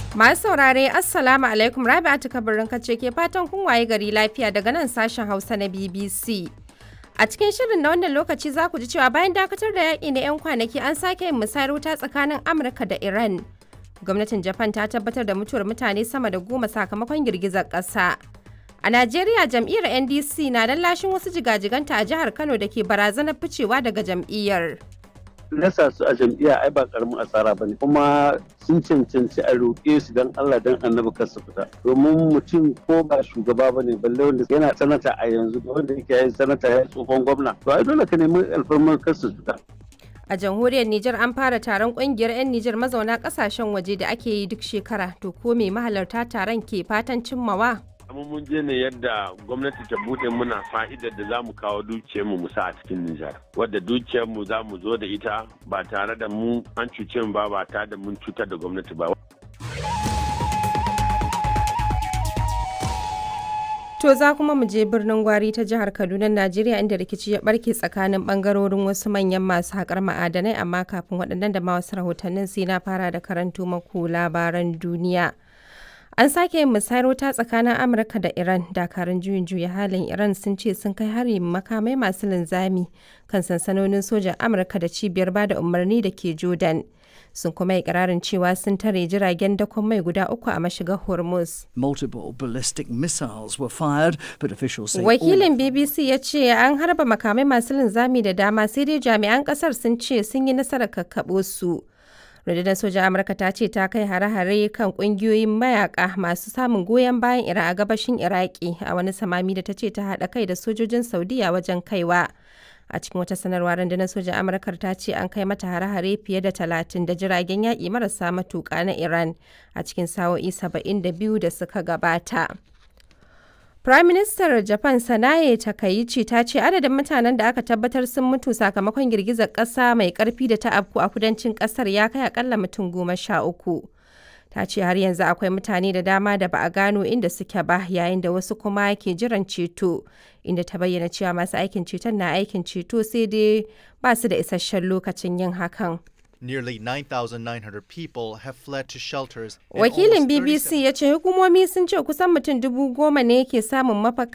Masu saurare Assalamu alaikum Rabi'atu kabarin kace ke fatan kun waye gari lafiya daga nan sashen Hausa na BBC. A cikin shirin na wannan lokaci za ku ji cewa bayan dakatar da yaƙi na 'yan kwanaki an sake yin musayar wuta tsakanin Amurka da Iran. Gwamnatin Japan ta tabbatar da mutuwar mutane sama da goma sakamakon girgizar ƙasa. A Najeriya jam'iyyar NDC na lashin wasu jigajiganta a jihar Kano da ke barazanar ficewa daga jam'iyyar. nasa su a jam'iyya ai ba karamin asara bane kuma sun cancanci a roƙe su dan Allah dan annabi kar su fita domin mutum ko ba shugaba bane balle wanda yana sanata a yanzu da wanda yake yin sanata ya tsohon gwamna to ai dole ka nemi alfarmar kar su fita A jamhuriyar Nijar an fara taron kungiyar 'yan Nijar mazauna kasashen waje da ake yi duk shekara to ko me mahalarta taron ke fatan cimmawa? amma mun je ne yadda gwamnati ta bude muna fa'idar da za mu kawo dukiyarmu mu sa a cikin Nijar. Wadda dukiyarmu za mu zo da ita ba tare da mu an cuce mu ba ba tare da mun cutar da gwamnati ba. To za kuma mu je birnin Gwari ta jihar Kaduna, Najeriya inda rikici ya barke tsakanin bangarorin wasu manyan masu haƙar ma'adanai amma kafin waɗannan da ma wasu rahotannin sai na fara da karanto maku labaran duniya. An sake yin musayar wuta tsakanin Amurka da Iran. Dakarun juyin juya halin Iran sun ce sun kai hari makamai masu linzami kan sansanonin sojan Amurka da cibiyar bada umarni da ke Jordan. Sun kuma yi ƙirarin cewa sun tare jiragen dakon mai guda uku a mashigar Hormuz. Multiple ballistic missiles were fired, but officials say all Wakilin BBC ya ce an harba makamai masu linzami da dama sai dai jami'an ƙasar sun ce sun yi nasarar kakkaɓo su. rundunar sojan amurka ta ce ta kai hare-hare kan kungiyoyin mayaka masu samun goyon bayan iran a gabashin iraki a wani samami da ta ce ta haɗa kai da sojojin saudiya wajen kaiwa a cikin wata sanarwa rundunar sojan amurkar ta ce an kai mata hare-hare fiye da talatin da jiragen yaƙi marasa matuƙa na iran a cikin sa'o'i saba'in da biyu da suka gabata Prime Minister Japan Sanae Takaichi ta ce adadin mutanen da aka tabbatar sun mutu sakamakon girgizar ƙasa mai ƙarfi da ta afku a kudancin ƙasar ya kai akalla mutum goma sha uku. Ta ce har yanzu akwai mutane da dama da ba a gano inda suke ba yayin da wasu kuma ke jiran ceto inda ta bayyana cewa masu aikin ceton na aikin ceto sai dai ba su da isasshen lokacin yin hakan. Nearly 9,900 people have fled to shelters. and Wakilin almost 37 BBC ya ce hukumomi sun ce kusan mutum dubu goma ne ke samun mafaka